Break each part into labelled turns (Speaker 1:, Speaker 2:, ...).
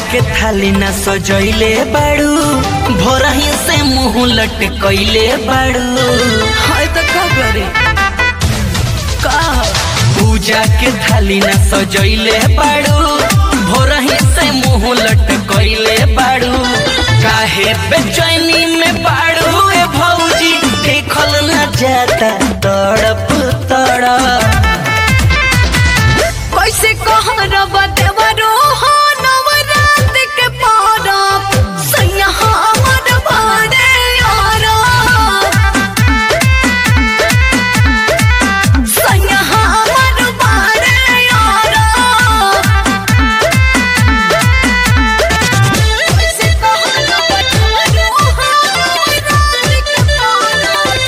Speaker 1: के थाली न सजैले बाड़ू भोरही से मुंह लटकैले बाड़ू हाय त का करे का पूजा के थाली न सजैले बाड़ू भोरही से मुंह लटकैले बाड़ू काहे बेचैनी में बाड़ू ए भौजी देखल न जाता तड़प तड़प
Speaker 2: कैसे कहरब देवरो हो नवरात के पारब सैया हमर बारे यारब सैया हमर बारे यारब कैसे कहरब देवरो हो नवरात के पारब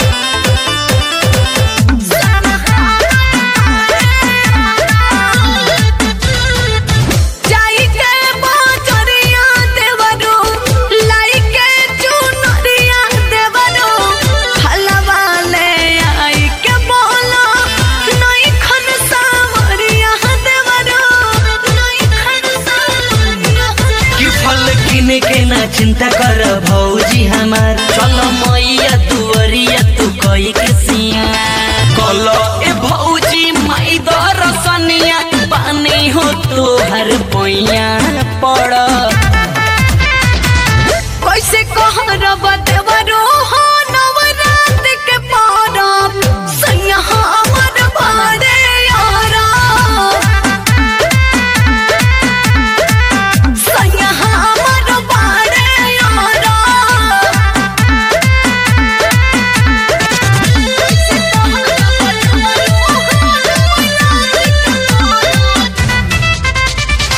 Speaker 2: जाई के बाजरिया देवरो लाई के चुनरिया देवरो हलवा ले आई के बोला नई खन सावरिया देवरो नई खन सावरिया
Speaker 1: कि फल किने के ना चिंता कर भौजी हमार चल मैया दुअरिया तू कई के सिया कल ए भौजी माई दरसनिया पानी हो तोहर पैया पड़
Speaker 2: कैसे कहरब देवरो हो नवरात के पारब सैया हमर बारे यारब सैया हमर बारे यारब कैसे कहरब देवरो हो नवरात के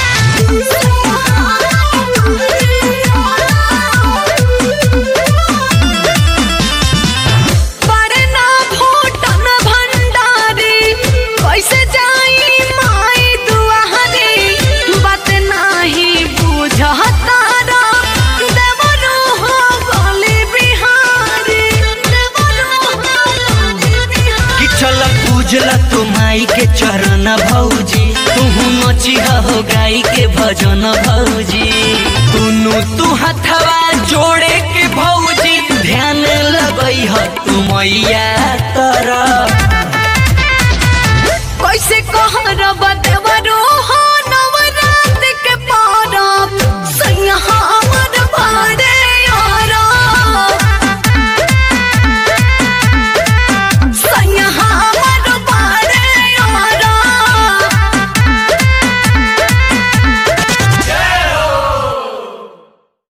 Speaker 2: बरना भूटन भंडारी कैसे जाई माई दुआरी बात नाही बुझतारा देवरो हो गली बिहारी देवरो हो गली बिहारी
Speaker 1: कि चल पूजला तू माई के चरण भौजी तू नचिहा हो गाई के भजन भौजी दुनु तू हथवा जोड़े के भौजी ध्यान लगई ह तू मैया तरफ
Speaker 2: कैसे कहरब देव